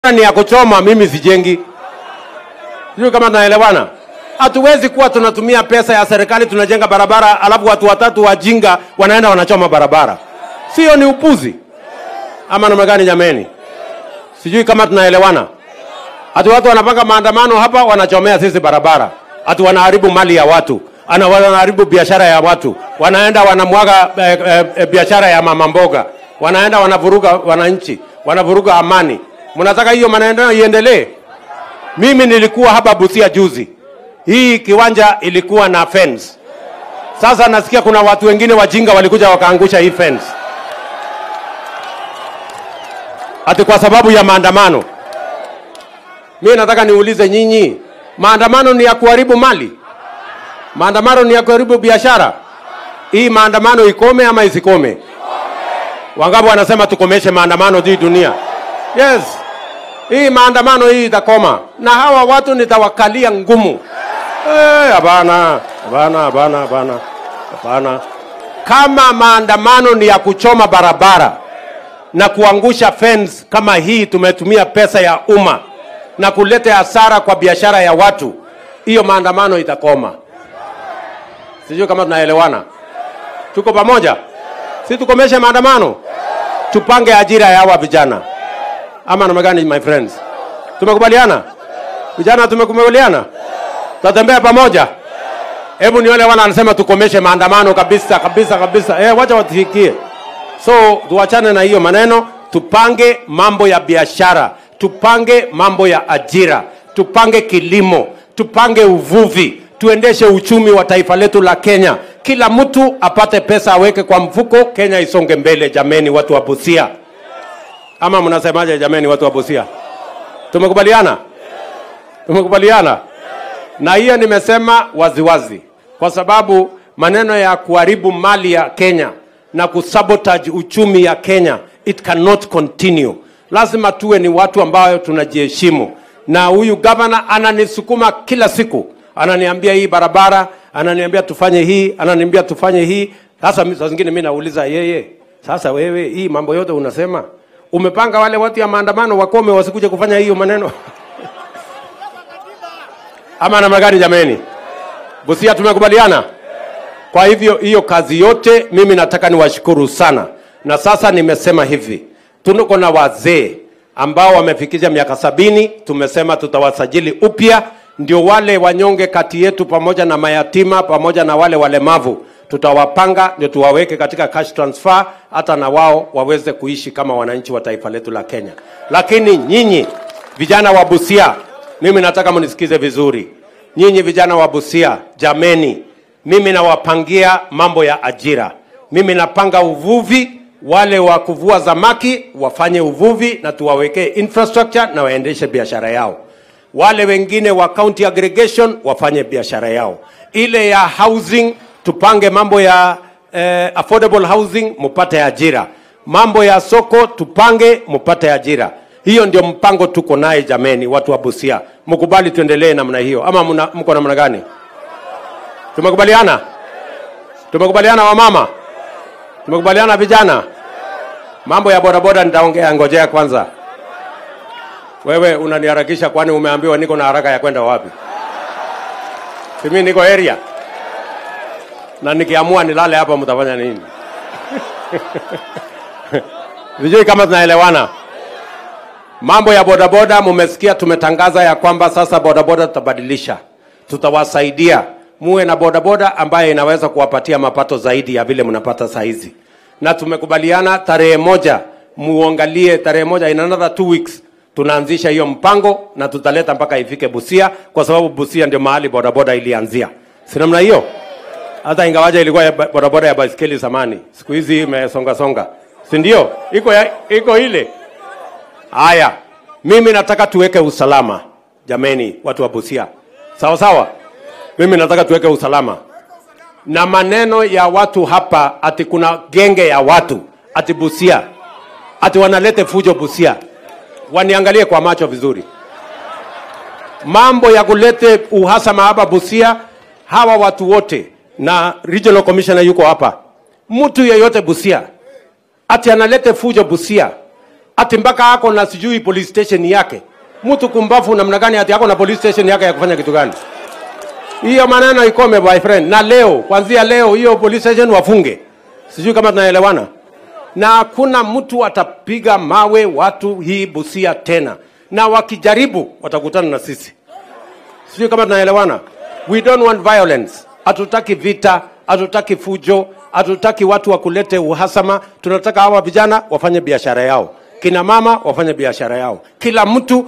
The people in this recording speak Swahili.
ni ya kuchoma, mimi sijengi. Sijui kama tunaelewana. Hatuwezi kuwa tunatumia pesa ya serikali tunajenga barabara, alafu watu watatu wajinga wanaenda wanachoma barabara. Sio ni upuzi ama namna gani jameni? Sijui kama tunaelewana. Ati watu wanapanga maandamano hapa, wanachomea sisi barabara, ati wanaharibu mali ya watu, ana wanaharibu biashara ya watu, wanaenda wanamwaga eh, eh, eh, biashara ya mama mboga, wanaenda wanavuruga wananchi, wanavuruga amani. Mnataka hiyo maneno iendelee? Mimi nilikuwa hapa Busia juzi, hii kiwanja ilikuwa na fence. Sasa nasikia kuna watu wengine wajinga walikuja wakaangusha hii fence, ati kwa sababu ya maandamano. Mimi nataka niulize nyinyi, maandamano ni ya kuharibu mali? Maandamano ni ya kuharibu biashara? Hii maandamano ikome ama isikome? Wangapi wanasema tukomeshe maandamano hii dunia? Yes, hii maandamano hii itakoma, na hawa watu nitawakalia ngumu. Eh, Hapana, hapana, hapana, hapana, hapana. Kama maandamano ni ya kuchoma barabara na kuangusha fence kama hii, tumetumia pesa ya umma na kuleta hasara kwa biashara ya watu, hiyo maandamano itakoma. Sijui kama tunaelewana, tuko pamoja? Si tukomeshe maandamano, tupange ajira ya hawa vijana, ama namna gani, my friends? Tumekubaliana vijana, tumekubaliana, tutatembea pamoja. Hebu nione wana anasema tukomeshe maandamano kabisa kabisa kabisa. Eh, wacha watufikie. So tuachane na hiyo maneno, tupange mambo ya biashara, tupange mambo ya ajira, tupange kilimo, tupange uvuvi, tuendeshe uchumi wa taifa letu la Kenya. Kila mtu apate pesa aweke kwa mfuko, Kenya isonge mbele. Jameni, watu wa Busia, ama mnasemaje? Jameni, watu wa Busia, tumekubaliana, tumekubaliana na hiyo nimesema waziwazi, kwa sababu maneno ya kuharibu mali ya Kenya na kusabotage uchumi ya Kenya, it cannot continue. Lazima tuwe ni watu ambao tunajiheshimu, na huyu gavana ananisukuma kila siku, ananiambia hii barabara, ananiambia tufanye hii, ananiambia tufanye hii. Sasa mi- saa zingine mimi nauliza yeye, sasa wewe, hii mambo yote unasema umepanga wale watu ya maandamano wakome wasikuje kufanya hiyo maneno ama namna gani jameni? Busia tumekubaliana. Kwa hivyo hiyo kazi yote mimi nataka niwashukuru sana, na sasa nimesema hivi, tuko na wazee ambao wamefikisha miaka sabini. Tumesema tutawasajili upya, ndio wale wanyonge kati yetu pamoja na mayatima pamoja na wale walemavu tutawapanga, ndio tuwaweke katika cash transfer, hata na wao waweze kuishi kama wananchi wa taifa letu la Kenya. Lakini nyinyi vijana wa Busia, mimi nataka mnisikize vizuri. Nyinyi vijana wa Busia, jameni, mimi nawapangia mambo ya ajira. Mimi napanga uvuvi, wale wa kuvua samaki wafanye uvuvi na tuwawekee infrastructure na waendeshe biashara yao. Wale wengine wa county aggregation wafanye biashara yao. Ile ya housing tupange mambo ya eh, affordable housing mupate ajira. Mambo ya soko tupange mupate ajira. Hiyo ndio mpango tuko naye jameni, watu wa Busia, mkubali tuendelee namna hiyo, ama mna- mko namna gani? Tumekubaliana, tumekubaliana wamama, tumekubaliana vijana. Mambo ya bodaboda nitaongea, ngojea kwanza. Wewe unaniharakisha, kwani umeambiwa niko na haraka ya kwenda wapi? Si mimi niko area, na nikiamua nilale hapa mtafanya nini? Sijui kama tunaelewana. Mambo ya bodaboda mumesikia, tumetangaza ya kwamba sasa bodaboda tutabadilisha, tutawasaidia muwe na bodaboda ambaye inaweza kuwapatia mapato zaidi ya vile mnapata saa hizi, na tumekubaliana tarehe moja muangalie, tarehe moja in another two weeks tunaanzisha hiyo mpango na tutaleta mpaka ifike Busia, kwa sababu Busia ndio mahali bodaboda ilianzia, si namna hiyo? hata ingawaja ilikuwa ya ba- bodaboda ya baiskeli zamani, siku hizi imesonga songa, si ndio? Iko ya, iko ile Haya, mimi nataka tuweke usalama jameni, watu wa Busia, sawa sawa. Mimi nataka tuweke usalama na maneno ya watu hapa, ati kuna genge ya watu ati Busia, ati wanalete fujo Busia, waniangalie kwa macho vizuri. Mambo ya kulete uhasama hapa Busia, hawa watu wote na regional commissioner yuko hapa, mtu yeyote Busia ati analete fujo Busia ati mpaka ako na sijui police station yake. Mtu kumbafu namna gani ati ako na police station yake ya kufanya kitu gani? Hiyo maneno ikome my friend, na leo kuanzia leo hiyo police station wafunge. Sijui kama tunaelewana, na hakuna mtu atapiga mawe watu hii Busia tena, na wakijaribu watakutana na sisi. Sijui kama tunaelewana. We don't want violence. Hatutaki vita, hatutaki fujo, hatutaki watu wa kulete uhasama. Tunataka hawa vijana wafanye biashara yao, kina mama wafanye biashara yao, kila mtu